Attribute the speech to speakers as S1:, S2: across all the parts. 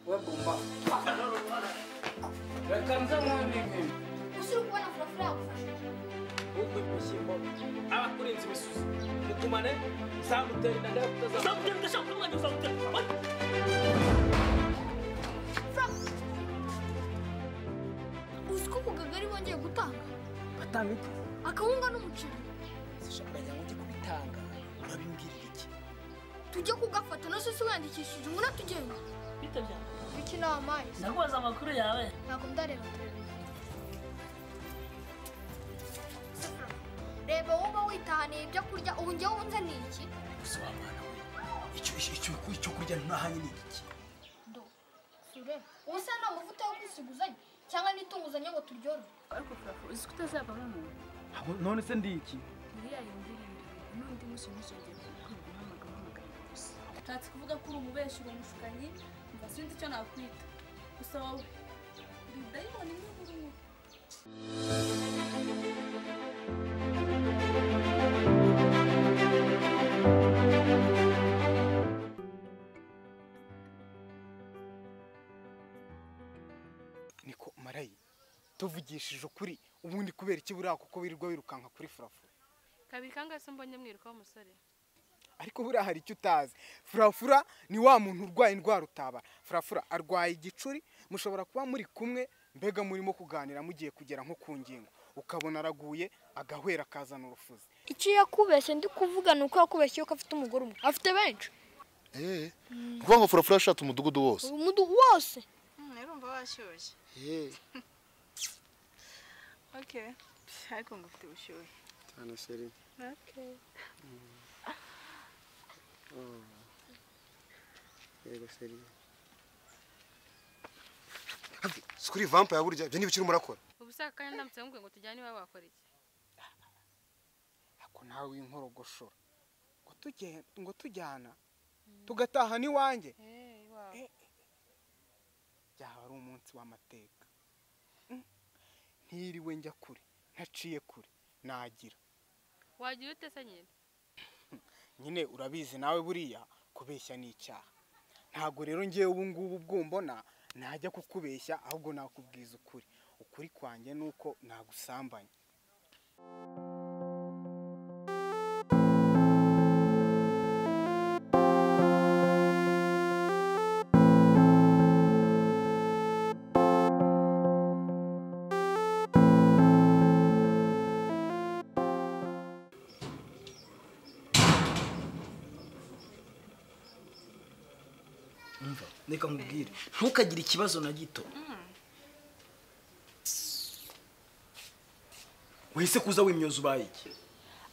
S1: wewe bomba. Wekanza mwana mimi.
S2: Usuri kubona furafura yagufasha.
S1: Huko ibishyimbo. Abakurenza imisuzi. Mukumane zamutera inda ndakutaza.
S3: uzamutera udashaka kumwanyu uzamutera
S2: Uzi ko ku kagari bongeye gutanga
S1: Batanga iki?
S2: akawunga n'umuceri
S1: Sishaka ngo ndi kubitanga. Urabimbwirira iki?
S2: tujye kugafata na sosi wiyandikishije ngo natugenda
S3: bitabye
S2: biki ni amazi
S3: ndakubaza amakuru yawe
S2: ntabwo ndareba televiziyo reba wowe witahaniye ibyo kurya ubu njyewe unzaniye iki
S1: Gusa wa mwana we. Icyo icyo icyo- icyo kurya ntahanye ni iki?
S2: ndo sure ubu se nta mavuta yo kwisiguzanya cyangwa n'itunguzanye ngo turyorore
S4: ariko furafu uzi ko utazavamo umuntu
S1: Ahubwo none se ndi iki?
S4: iriya yumvira ibirori n'undi munsi ntuzongere kukwirwa uhamagara uhamagara gusa ntatse kuvuga ko uri umubeshyi uri umushukanyi mva sinzi icyo nakwita gusa wowe uri dayimoni niba urimo
S5: niko marayi tuvugishije ukuri ubundi kubera iki buriya kuko wirirwa wirukanka kuri furafura
S6: kabiri kangahe se mbonye mwiruka w'umusore
S5: ariko buriya hari icyo utazi furafura ni wa muntu urwaye indwara utabara furafura arwaye igicuri mushobora kuba muri kumwe mbega murimo kuganira mugiye kugera nko ku ngingo ukabona araguye agahwera akazana urufuzi
S2: icyo yakubeshye ndi kuvuga ni uko yakubeshye yuko afite umugore umwe afite benshi
S7: Eh, ni ukuvuga ngo furafura yashatse umudugudu wose
S2: uyu mudugudu wose
S4: urumva washyushye oke ariko ngo ufite ubushyuhe
S5: cyane sheri yego sheri
S8: sikuri vampa ya burya ibyo ntibikiri murakora
S6: ubu se aka kanya ndamutse nkubwiye ngo tujyane iwawe wakora iki
S5: ako ntawe winkorogoshora ngo tujye ngo tujyana tugataha n'iwanjye byaba ari umunsi w'amateka Mm. ntiriwe njya kure ntaciye kure nagira
S6: wagira ute se nyine
S5: nyine urabizi nawe buriya kubeshya ni icyaha ntabwo rero ngewe ubu ngubu ubwo mbona najya kukubeshya ahubwo nakubwiza ukuri ukuri kwanjye ni uko nagusambanye
S1: Umva, reka nkubwire. Ntukagire ikibazo na gito. Wese kuza wimyoza ubaye iki?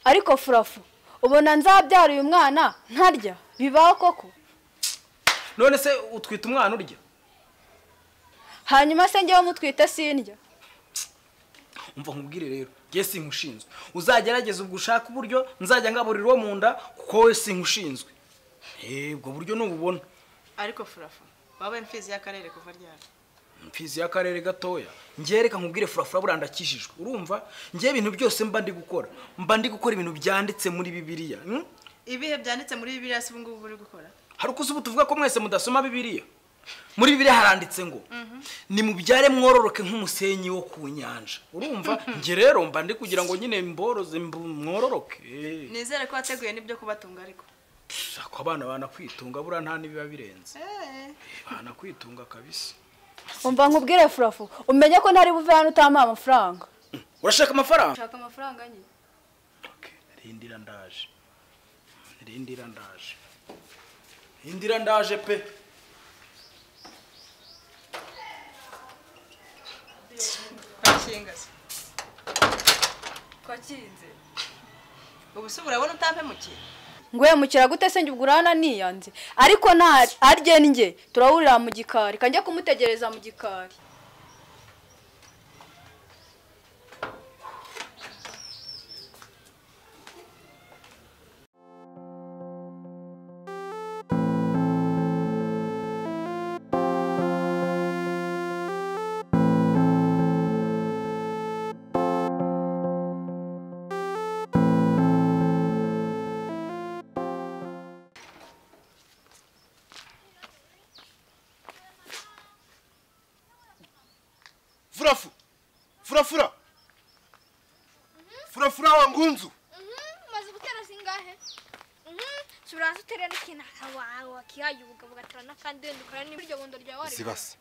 S9: ariko furafu ubona nzabyara uyu mwana ntarya bibaho koko
S1: None se utwita umwana urya?
S9: hanyuma se njyewe mutwite sindya
S1: umva nkubwire rero nge sinkushinzwe uzagerageza ubwo ushaka uburyo nzajya ngaburira uwo mu nda kuko we sinkushinzwe Eh, ubwo buryo nububona
S4: ariko furafu wabaye imfizi y'akarere kuva ryari
S1: mfizi y'akarere gatoya ngewe reka nkubwire furafura buriya ndakijijwe urumva ngewe ibintu byose mba ndi gukora mba ndi gukora ibintu byanditse muri bibiliya hmm?
S4: ibihe byanditse muri bibiriya si ubu ngubu uri gukora
S1: hari uko ubu tuvuga ko mwese mudasoma bibiliya muri bibiliya haranditse ngo ni mubyare mwororoke nk'umusenyi wo ku nyanja urumva nge rero mba ndi kugira ngo nyine mboroze mb- mwororoke
S4: nizere ko wateguye n'ibyo kubatunga ariko
S1: Ako abana banakwitunga buriya nta n'ibiba birenze
S4: Eh,
S1: banakwitunga kabisa
S9: umva nkubwire furafu umenye ko ntari buve hano utamuha amafaranga
S1: urashaka amafaranga
S4: nshaka amafaranga nke
S1: rindira ndaje rindira ndaje rindira ndaje pe
S4: kwakinga se kwakinze ubu se urabona utampemukiye
S9: ngwemukira gute se njye ubwo urana niyanze ariko nta arye njye turahurira mu gikari kanjya kumutegereza mu gikari
S7: furafu furafura furafura wa ngunzu
S2: maze gutera zingahe turaza utera n'ikintu akawawe wakiyayubuga bugatera n'akandi wenda ukora n'ibiryo bundo ryawe
S7: zibasa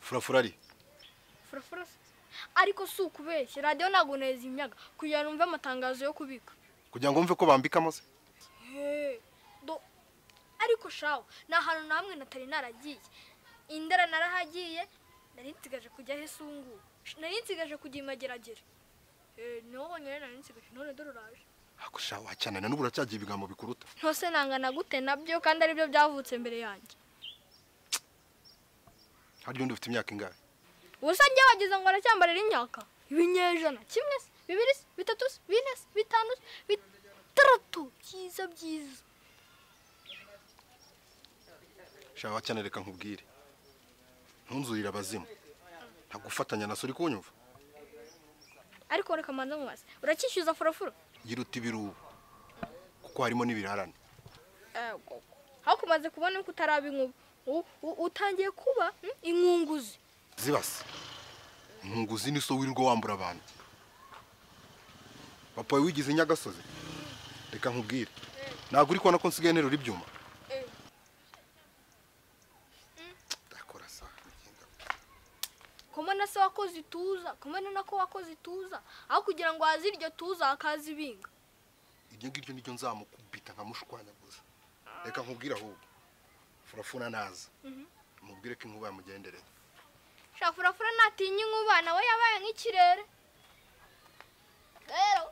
S7: furafura ari
S2: furafura se. ariko si ukubeshya radiyo ntabwo nazimyaga kugira ngo numve amatangazo yo kubika
S7: kugira ngo wumve ko bambikamo se
S2: Hey, do ariko shawo ni ahantu na hamwe natari naragiye indera narahagiye nari nsigaje kujya aho isungu nari nsigaje kujya imageragere Eh, niho honyine nari nsigaje none dore uraje
S7: hakurya wacanana n'ubu uracyagiye ibigambo bikuruta
S2: ntose nangana gute nabyo kandi aribyo byavutse mbere yanjye
S7: harya undi ufite imyaka ingahe
S2: ubusa njye wagize ngo aracyambarira imyaka ibinyejana kimwe se bibiri se bitatu se bine se bitanu se bitandatu byiza byiza
S7: shaka wacyane reka nkubwire ntunzurire abazimu ntabwo ufatanya na so uri kunyumva
S2: ariko reka manza mubaze uracyishyuza furafuro
S7: yiruta ibirubu kuko harimo n'ibirarane
S2: aho kumaze kubona ko utaraba inkuba U- u- utangiye kuba mm, inkunguzi
S7: zibasa nkunguzi ni so wirirwa wambura abantu papa wawe wigize nyagasozi reka nkubwire ntabwo uri kubona ko nsigaye nterura ibyuma ndakora sa
S2: komona se wakoze ituza komona nako wakoze ituza aho kugira ngo haze iryo tuza hakaza ibinga
S7: iryo ngiryo niryo nzamukubita nkamushwanyaguza reka nkubwire ahubwo furafuna naza mubwire ko inkuba yamugendereye
S2: shafurafura natinya inkuba nawe yabaye nk'ikirere rero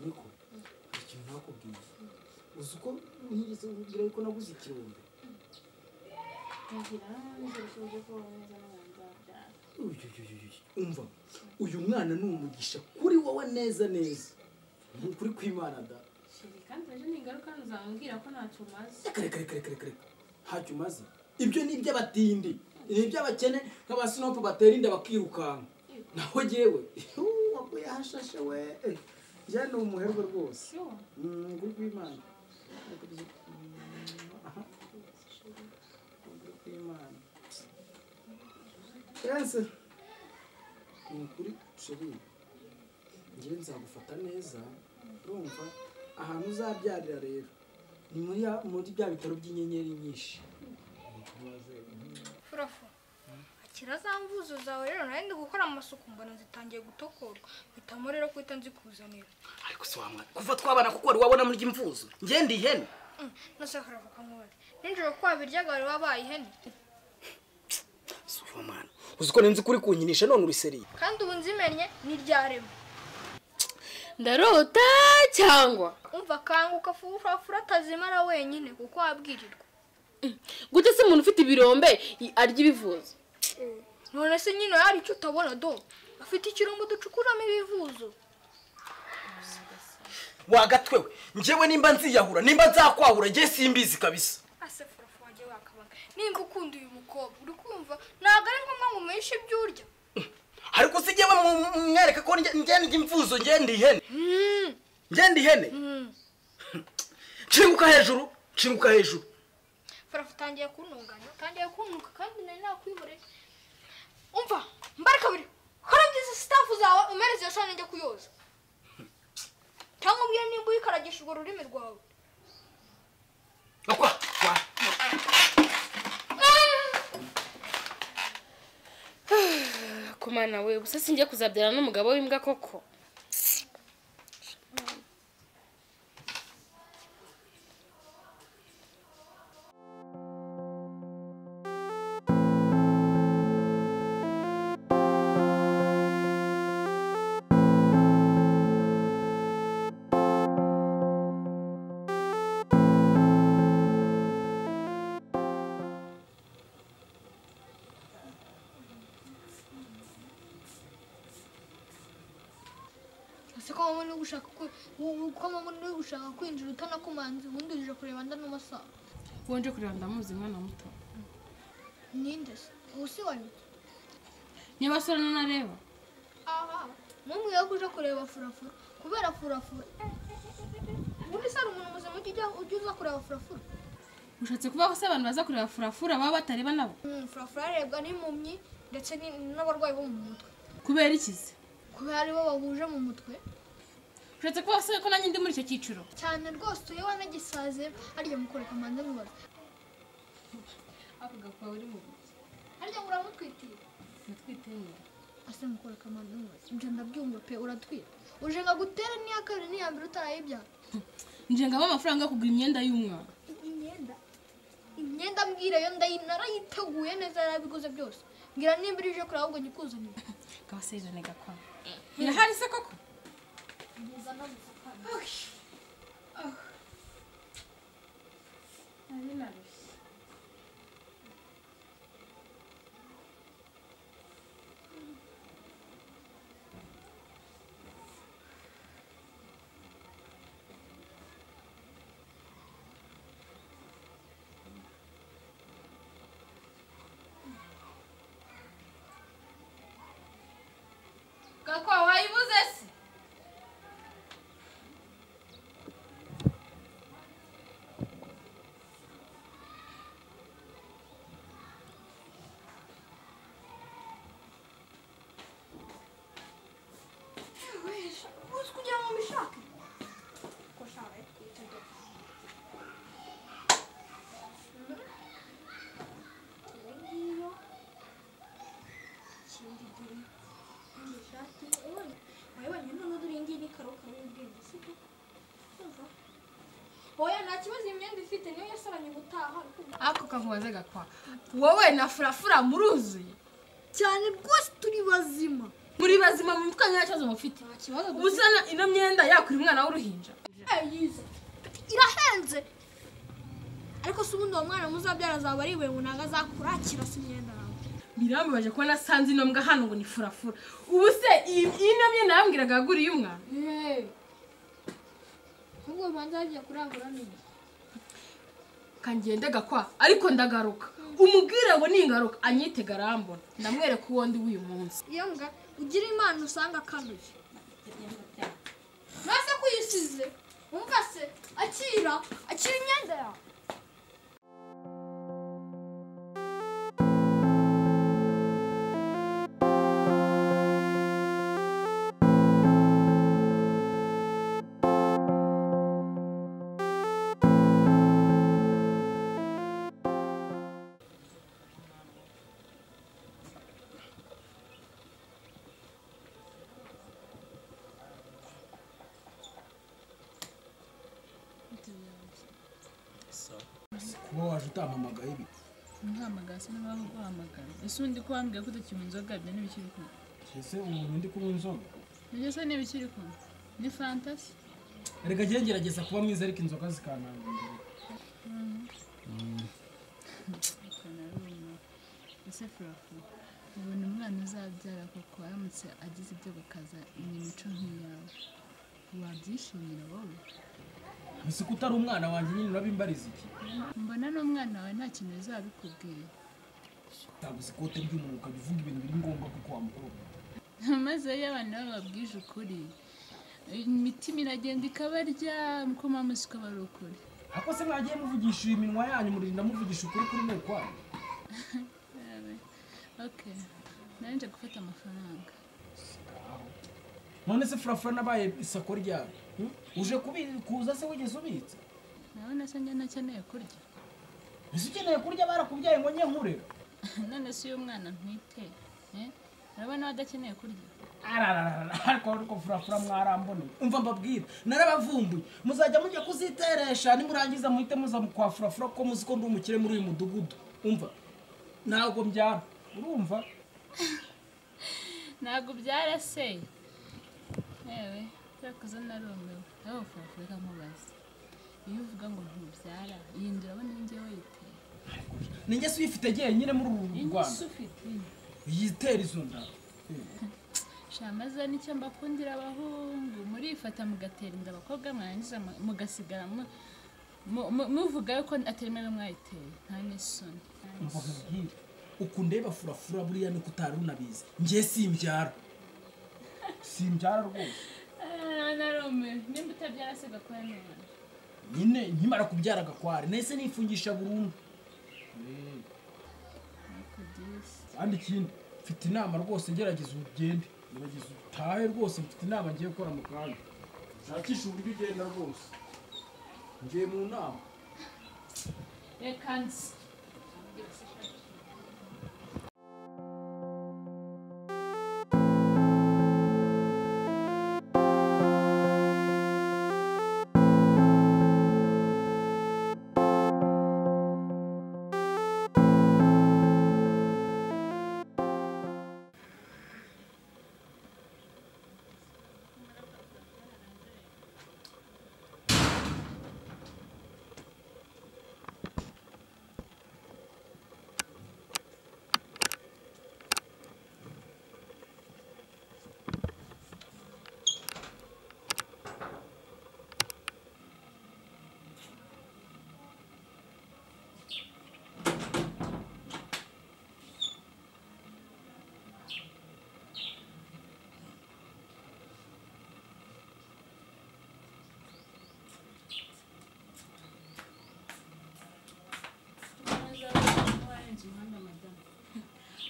S10: niko ikintu nakubwiye uzi uko ntigeze urubwira yuko naguze ikirombe Uyu, uyu, uyu, uyu. umva uyu mwana ni umugisha kuri wowe neza neza ni ukuri kw'imana da
S4: kandi ejo ni ingaruka hano uzamubwira ko ntacyo umaze
S10: reka reka reka reka reka reka ntacyo umaze ibyo ni iby'abatindi ni iby'abakene nk'abasinopu batera inda bakirukanka naho jyewe waguye ahashashe we Eh, jya ni umuherwe rwose
S4: shuwa
S10: Mm, nguru kw'imana Aha. nguru kw'imana yanse ni ukuri sheri ngewe nzagufata neza urumva ahantu uzabyarira rero ni muri ya- muri bya bitaro by'inyenyeri nyinshi
S2: furafura akira za mvuzo zawe rero nawe ndi gukora amasuku mbona zitangiye gutokorwa mpitamo rero kuhita nzikuzanira
S1: ariko se wamwana kuva twabana kuko wari wabona muri imvuzo ngende ihene
S2: nashaka kuvuga nk'uwari nijoro ko wabiryaga wari wabaye ihene
S1: si wamwana uzi ko nzi kuri kunyinisha none uri seriye
S2: kandi ubu nzimenye ni ryarema
S9: ndarota cyangwa
S2: umva kanguka furafura atazimara wenyine kuko wabwirirwa
S9: gute se umuntu ufite ibirombe arya ibivuzo
S2: none se nyine hari icyo utabona do afite ikirombo ducukuramo ibivuzo
S1: wagatwewe njyewe nimba nziyahura nimba nzakwahura njye simbizi kabisa
S2: ase furafura wagiye wakabaga nimba ukunda uyu mukobwa uri kumva ntabwo ari ngombwa ngo umuhishe ibyo urya
S1: ariko se njyewe mu- mu- mwereka ko njye- njye ndi imvuzo njye ndi ihene njye ndi ihene nshinguka hejuru nshinguka hejuru
S2: furafu utangiye kuntunganya utangiye kuntuka kandi nari nakwihoreye umva mbare kabiri kora byiza sitafu zawe umereze iyo sahani njya kuyoza cyangwa ubwire nimba uyikaragisha urwo rurimi rwawe
S1: Akwa, kwa.
S6: kumana we gusa sinjye kuzabyara n'umugabo w'imbwa koko
S2: mama no gushaka kwi- u- uko mama no gushaka kwinjira utanakumanze ubundi uje kureba nda n'amasa
S3: uwo nje kureba ndamuzi mwana muto
S2: ninde se ubu si wanyu
S3: niba asore nanareba
S2: aha mumwiye ko uje kureba furafura kubera furafura ubundi se hari umuntu muzima ujya ujya- ujya uza kureba furafura
S3: ushatse kuvuga ko se abantu baza kureba furafura baba batareba nabo
S2: Mm, furafura arebwa n'impumyi ndetse ni- n'abarwayi bo mu mutwe
S3: kubera iki se
S2: kubera aribo bahuje mu mutwe
S3: ushatse kuvuga se ko nanjye ndi muri icyo cyiciro
S2: cyane rwose iyo wanagisaze harya mukoreka manza mubaza
S3: ako gakwawe uri mu buki
S2: harya muramutwitiye
S3: natwiteye
S2: ase mukoreka manza mubaza ibyo ndabyumva pe uratwita uje nka gutera n'iya kabiri n'iya mbere utarayibyaha
S3: nje ngaba amafaranga yo kugura imyenda y'umwana
S2: imyenda imyenda mbwira yo ndayi- narayiteguye neza yarabiguze byose mbwira nimba ije kure ahubwo nyikuzaniye
S3: gabasezerane gakwamo irahari se koko gakwawe wayibuze se
S2: uzi kugira ngo mbishake ko shawe oya nta kibazo iyi myenda ifite niyo yasoranye gutaha
S3: ako kamubaze gakwa wowe na furafura muruzuye
S2: cyane rwose turi bazima
S3: muri bazima mu mutwe nta kibazo mufite ubu se na- ino myenda yakura umwana w'uruhinja
S2: yize irahenze ariko se ubundi uwo mwana muzabyara azaba ari iwe ngo ntabwo azakura kirasa imyenda yawe
S3: birambabaje kuba nasanze ino mbwa hano ngo ni furafura ubu se iyi ino myenda yambwiraga yaguriye umwana
S2: ahubwo banza hagiye kurangura nini
S3: kangende gakwa ariko ndagaruka umubwire ngo ningaruka anyite garambona ndamwereka uwo ndi w'uyu munsi
S2: iyo mbwa ugira imana usanga akanuye nase kuyisize wumva se akira akira imyenda yawe
S10: kuba waje utampamagaye ibi
S4: ntahamagara se niba wahamagara ese undi ko wambwiye ko utakinywa inzoga ibyo ntibikiri kumwe
S10: ese umuntu ndi kunywa inzoga
S4: ibyo se ntibikiri kumwe ni fantasi
S10: reka njye ngerageza kuba mwiza ariko inzoga zikantanga imbere
S4: kanaruma ese furafu ubona umwana uzabyara koko aramutse agize ibyo bakaza ni imico nk'iyawe wabyishimira wowe
S10: ese ko utari umwana wanjye nyine urabimbariza iki
S4: mbona n'umwana wawe nta kintu bizabikubwira
S10: ntaguze ikote ry'umuntu ukabivuga ibintu biri ngombwa kuko wamukobwa
S4: maze iyo abantu bababwije ukuri imitima iragenda ikabarya uko mamusi ukabara ukuri
S10: ako se mwagiye muvugisha iyi minwa yanyu murinda muvugisha ukuri kuri ni ukwayo
S4: okay nanjye gufata amafaranga
S10: none se furafura nabaye isako ryawe hmm? uje kubi- kuza se wigeze ubitsa
S4: nawe nasa njye ntakeneye kurya
S10: ese ukeneye kurya barakubyaye ngo nye nkure
S4: none se uyu mwana ntwite eh? urabona we adakeneye kurya
S10: Arararara, ariko ariko furafura mwaramboneye umva mbabwira narabavumbuye muzajya mujya kuziteresha nimurangiza muhite muza mu kwa furafura ko muzi ko ndi umukire muri uyu mudugudu umva ntabwo mbyara urumva
S4: ntabwo byaraseye yewe byakoze narumiwe nawe ufurafurika nkubaze iyo uvuga ngo ntubyara yindura abona inge witeye
S10: ni njye si uyifite njyenyine muri uru
S4: inge
S10: rwanda
S4: ufite
S10: yitera izo nda
S3: shamaza nicyo mbakundira abahungu murifata mugatera inda abakobwa mwarangiza mu- mugasigara mu- mu- mu- muvuga yuko atemera mwayiteye nta n'isoni
S10: uku ndeba furafura buriya ni kutari unabizi njye simbyara simbyara rwose
S3: narume nimba utabyara se gakora neza
S10: nyine nkimara kubyara gakware nahise nifungisha burundu Eh, kandi ikindi mfite inama rwose ngerageza ugende ngerageza utahe rwose mfite inama ngiye gukora mu kanya nshakisha uburyo ugenda rwose ngiye mu nama
S3: reka nzi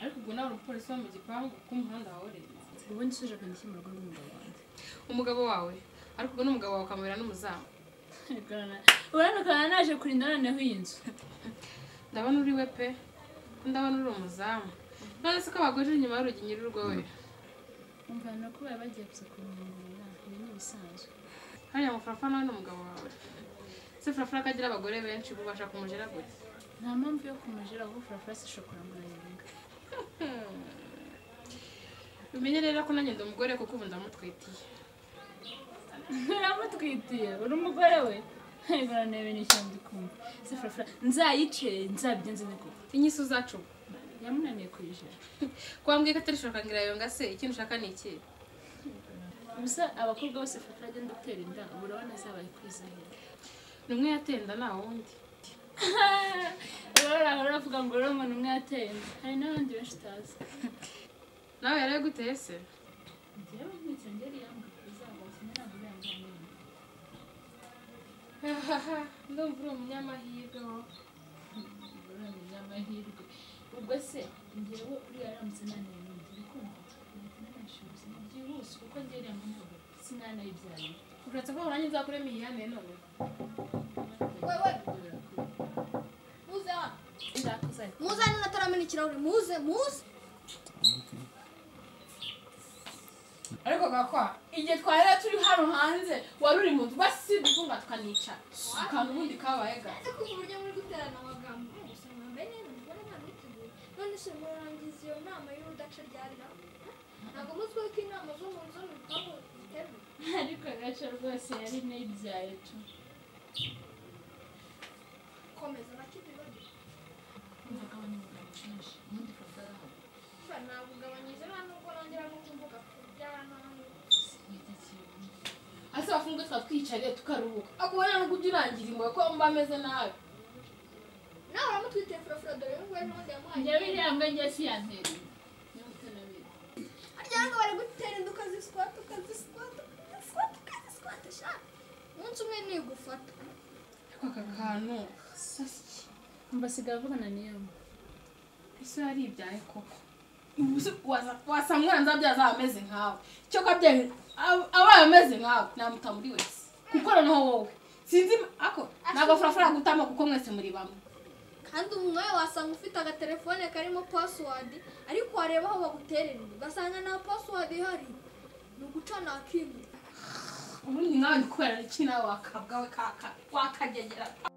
S3: ariko ubwo nawe umupolisi wo mu gipangu k'umuhanda wawe ureba ubu nsuje akandikira urugo n'umugabo wanjye
S6: umugabo wawe ariko ubwo n'umugabo wawe ukamubera n'umuzamu
S3: urabona ukabona naje kurinda noneho iyi nzu
S6: ndabona uri we pe ndabona uri umuzamu none se ko baguje inyuma y'urugi nyir'urugo we
S3: umva ni uko baba bagiye gusa kumurongora ibi ni ibisanzwe
S6: hariya mufurafa nawe ni umugabo wawe se furafura ko agira abagore benshi bubasha kumujera gute
S3: nta mpamvu yo kumujira ahubwo furafura si shokora murayirenga
S6: umenye rero ko nanjye ndi umugore kuko ubu ndamutwitiye
S3: biramutwitiye uri umugore we baranebe n'icyo ndi kumva se furafura nzayice nzabigenze niko
S6: inyisi uzacuba
S3: yamunaniye kuyijira
S6: kwambwiye ko atari shoka ngira se ikintu ushaka ni iki
S3: gusa abakobwa bose furafura agenda atera inda ubu urabona azabaye kwizahira
S6: ni umwe yateye inda nta wundi
S3: urabona ahora avuga ngo uriya umuntu umwe yateye inda hari n'abandi benshi utazi
S6: nawe yari aguteye se
S3: njyewe nticyongere yambwira uzaba kimwe ntabwo uriya
S6: ndumva uri umunyamahirwe wowe
S3: uramenya amahirwe ubwo se ngewe uriya aramutse naneye n'undi bikumva ntanashobozi byihuse kuko njye uriya muntu sinanayibyarira
S6: uretse ko urangiza uzakuremo iyihanire none
S2: muze hano
S3: ndakuzanye
S2: muze hano nataramena ikirahuri muze muze
S11: ariko gakwa igihe twarera turi hano hanze wari uri mu nzu basidufunga tukanicara akantu ubundi kabaye ga
S2: Ese kuva uburyo muri guterana amagambo gusa mwambaye neza mubona nta mwiteguye none se murangiza iyo nama y'urudaca ryarira ntabwo muzwiho ko inama zo mu nzu mu bipangu zitemewe
S3: ariko agace rwose yari nayibyaye tu
S2: komeza nacyo ubibagire Fura, nagugabanyije nta nubwo nongera no kuvuga ku by'ahantu
S11: ase bafunge tuba twiyicariye tukaruhuka ako wowe ntabwo ujya urangira imbohe ko mba ameze nabi
S2: nawe uramutwite furafura dore y'umugore n'ubundi yamuhaye
S3: njyewe iriya mbwa ngiye siyantereye
S2: harya hano bari gutera inda ukazisikota ukazisikota ukazisikota ukazisikota sha umunsi umwe nigufata
S6: ariko aka kantu
S3: mbasigara avugana n'iyo mbwa
S6: ese yaribyaye koko
S11: wasa mwanza abyaza ameze nkawe cyo kabyaye abaye ameze nkawe namuta muri wese kuko noneho wowe sinzi ako ntabwo furafura gutama kuko mwese muri bamwe
S2: kandi umwe wasanga ufite agatelefone karimo pasiwadi ariko wareba aho baguterera inda ugasanga nta pasiwadi ihari ni ugucana akimura
S11: ubundi nawe ndi kubera iki nawe wakabwa we kaka wakagegera